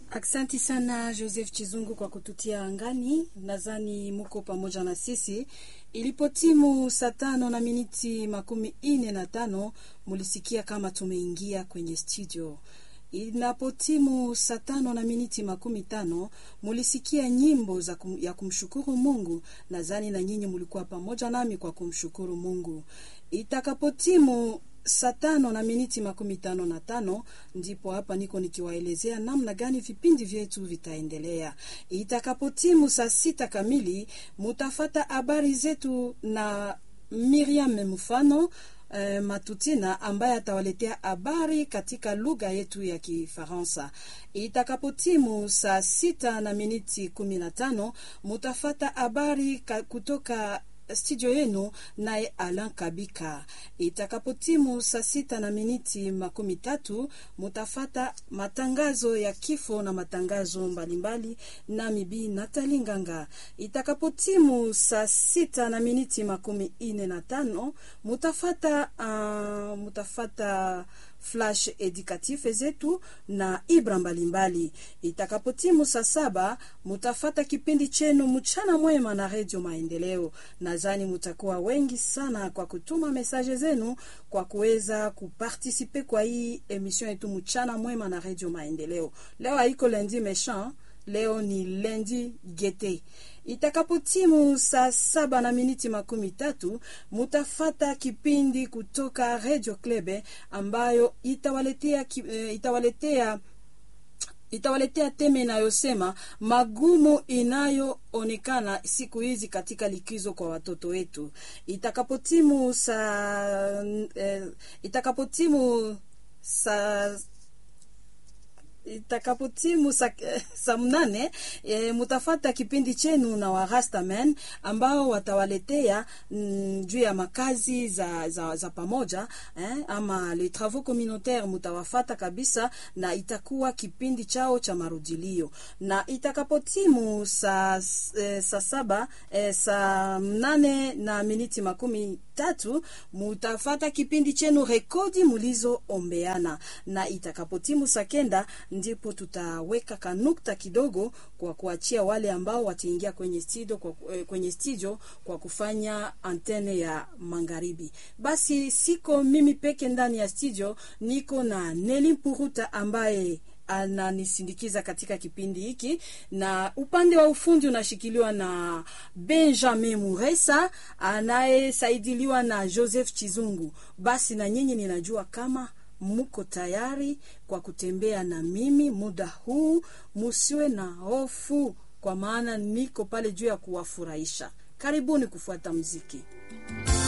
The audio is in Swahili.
Aksanti sana Joseph Chizungu kwa kututia angani. Nadhani muko pamoja na sisi. Ilipotimu saa tano na miniti makumi ine na tano mulisikia kama tumeingia kwenye studio. Inapotimu saa tano na miniti makumi tano mulisikia nyimbo za kum, ya kumshukuru Mungu. Nadhani na nyinyi mulikuwa pamoja nami kwa kumshukuru Mungu. Itakapotimu saa tano na miniti makumi tano na tano ndipo hapa niko nikiwaelezea namna gani vipindi vyetu vitaendelea. Itakapotimu saa sita kamili mutafata habari zetu na Miriam Mfano eh, Matutina ambaye atawaletea habari katika lugha yetu ya Kifaransa. Itakapotimu saa sita na miniti kumi na tano mutafata habari kutoka studio yenu naye Alan Kabika. Itakapotimu saa sita na miniti makumi tatu mutafata matangazo ya kifo na matangazo mbalimbali na mibi Natali Nganga. Itakapotimu saa sita na miniti makumi ine na tano mutafata uh, mutafata flash educatif zetu na ibra mbalimbali. Itakapotimu saa saba mutafata kipindi chenu mchana mwema na redio Maendeleo. Nadhani mutakuwa wengi sana kwa kutuma mesaje zenu kwa kuweza kupartisipe kwa hii emission yetu mchana mwema na redio Maendeleo. Leo haiko lendi méchant, leo ni lendi gete. Itakapotimu saa saba na miniti makumi tatu mutafata kipindi kutoka Radio Klebe ambayo itawaletea, itawaletea itawaletea teme inayosema magumu inayoonekana siku hizi katika likizo kwa watoto wetu. Itakapotimu saa eh, itakapotimu saa itakapotimu sa, sa mnane e, mutafata kipindi chenu na Warastaman ambao watawaletea mm, juu ya makazi za, za, za pamoja eh, ama les travaux communautaires mutawafata kabisa, na itakuwa kipindi chao cha marudilio. Na itakapotimu saa e, sa saba e, saa mnane na miniti makumi tatu mutafata kipindi chenu rekodi mulizoombeana, na itakapotimu saa kenda ndipo tutaweka kanukta kidogo kwa kuachia wale ambao wataingia kwenye studio kwa, kwenye studio kwa kufanya antene ya magharibi. Basi siko mimi peke ndani ya studio, niko na Neli Mpuruta ambaye ananisindikiza katika kipindi hiki, na upande wa ufundi unashikiliwa na Benjamin Muresa anayesaidiliwa na Joseph Chizungu. Basi na nyinyi ninajua kama muko tayari kwa kutembea na mimi muda huu, musiwe na hofu, kwa maana niko pale juu ya kuwafurahisha. Karibuni kufuata mziki.